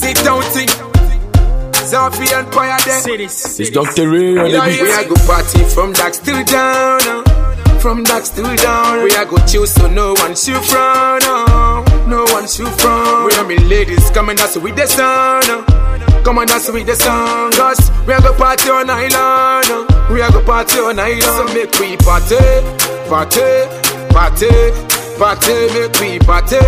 Money County. Zafi Empire there. Cities. It's Dr. Ray on the Yeah, beat. we are go party from dark till down. uh. From dark till down. We are go chill so no one shoot from. uh. No one shoot from. We are me ladies coming dance with the sun. uh. Come on dance with the sun. Cause we are go party on island. uh. We are go party on island. So make we party, party, party, party. Make we party,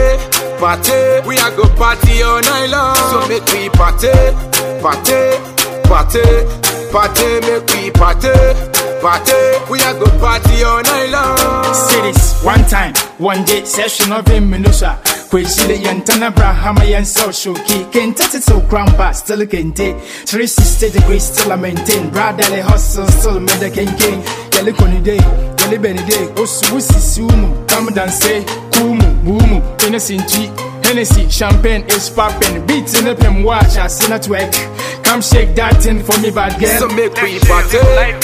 party. We are go party on island. So make we party, party, party, party. Make we party, party. We are go party on island. Cities. One time, one day, session of him, Minusa. Kwesile yantana brahama yan social key. Kente to grandpa, still kente. 360 degrees, still I maintain. Brotherly hustle, still made a king king. Yali koni day, yali beni day. Osu wusi sumu. Come down say, kumu, bumu. Innocent Hennessy, champagne is popping. Beats in the pim watch, I see not work. Come shake that thing for me, bad girl. So make we party,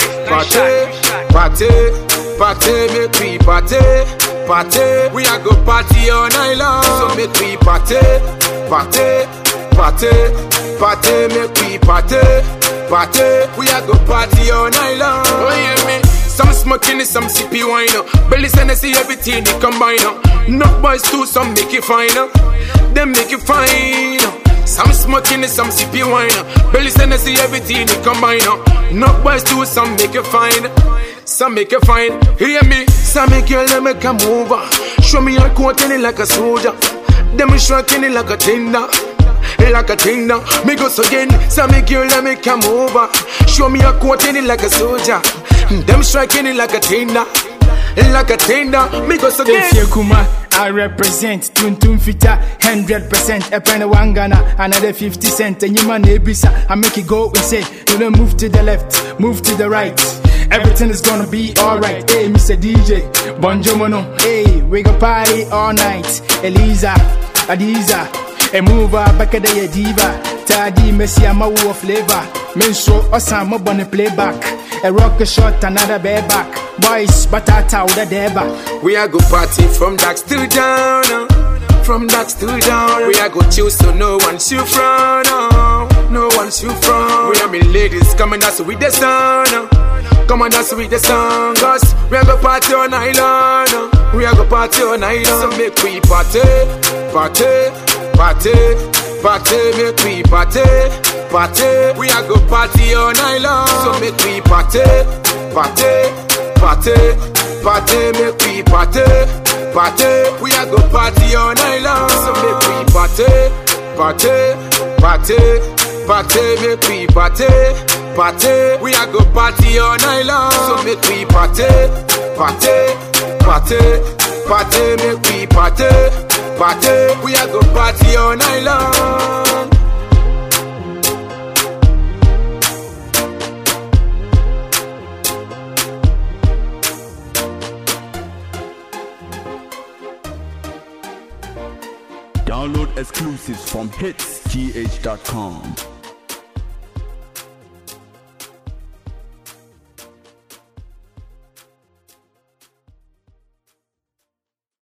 party, party, party, make we party, party. We are go party all night long. So make we party, party, party, party, make we party, party. We are go party all night long. Oh yeah, me. Some smoking, some sippy wine. uh. Belly and see everything they combine. uh. Knock boys too, some make it fine. uh. Them make it fine. uh. Some smoking, some sippy wine. uh. Belly and see everything they combine. uh. Knock boys too, some make it fine. Some make it fine. Hear me? Some make you let me come over. Show me your coat in it like a soldier. Them shrunken it like a tender like a thing now. Me go so again, so me girl let me come over. Show me a coat in it like a soldier. Them striking it like a tender, like a tender. Me go so again. Tefie Kuma, I represent Tuntun Fita, 100%. A penny one Ghana, another 50 cent. And you man, Ebisa, I make it go and say, you don't move to the left, move to the right. Everything is gonna be alright. Hey, Mr. DJ, Bonjomono. Hey, we go party all night. Eliza, Adiza, a mover, back at the diva. Tadi, Messi, I'm a war flavor. Men show us I'm a bunny playback. A rock a shot, another bareback. Boys, batata, the deba. We are go party from dark till down. uh. From dark till down. We are go chill so no one shoot from. uh. No one shoot from. We are me ladies coming dance with the sun. uh. Come on dance with the sun. Cause we are go party on island. uh. We are go party on island. So make we party, party, party, party. Make we party, party. We are go party on island. So make we party, party party, party, make we party, party. We are go party all night long. So make we party, party, party, party, make we party, party. We are go party all night long. So make we party, party, party, party, make we party, party. We are go party all night long. Download exclusives from hitsgh.com.